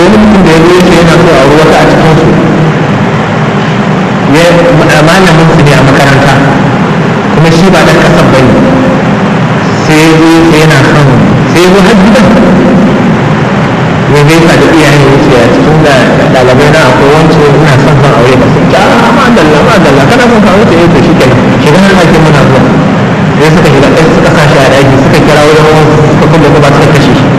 wani mutum da ya zo yake yana so a auri wata a cikin su ya malamin su ne a makaranta kuma shi ba dan kasan bane sai ya zo sai yana son sai ya zo har gidan ya gaisa da iyayen wuce a cikin da ɗalibai na akwai wancan ina son zan aure ba su ta ma dalla ma dalla kana son ka wuce eh to shi kenan shiga har ake muna zuwa sai suka shiga ɗaya suka sa shi a daji suka kira wajen wasu suka kulle kuma suka kashe shi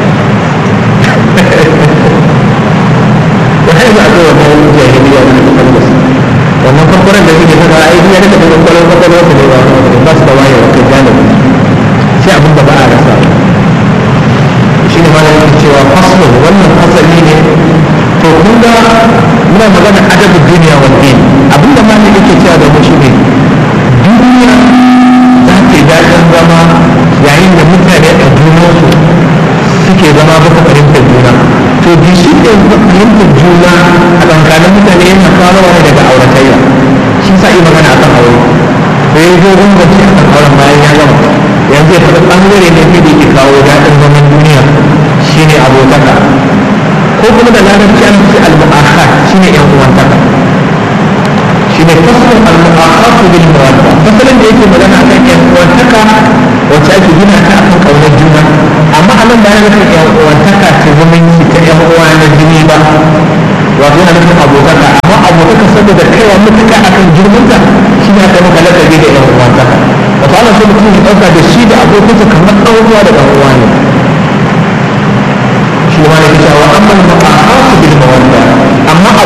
da har za a zo wannan jahiliya da suka kalle su wannan farfaran da suke saka ai ya daga cikin kwallon kwakwalwar su ne ba ba su da wayewa kai janibi sai abin da ba a rasa shi ne malam yake cewa faslo wannan fasali ne to kun ga muna magana adabu duniya wa din abinda malam yake cewa da mu shi ne duniya za ta yi daɗin zama yayin da mutane a junansu suke zama baka fahimtar juna to bi shi ne fahimtar juna a tsakanin mutane yana farawa ne daga auratayya shi sa yi magana akan aure da ya zo gungunci akan auren bayan ya gama yanzu ya faɗi ɓangare ne da ke kawo daɗin zaman duniya shine abotaka ko kuma da larabci an ce al-mu'akhat shine yan uwantaka shine fasalin al-mu'akhat bil mawadda fasalin da yake magana akan yan uwantaka wacce ake gina ta akan kaunar juna amma anan ba yana nufin yan uwantaka ta zumunci ta yan uwa na jini ba wato yana nufin abotaka amma abotaka saboda kaiwa mutuka akan girmanta shi ne aka maka lakabi da yan uwantaka wato ana so mutum ya ɗauka da shi da abokinsa kamar ɗan uwa da ɗan uwa ne shi ma ne cewa amma al-mu'akhatu bil mawadda amma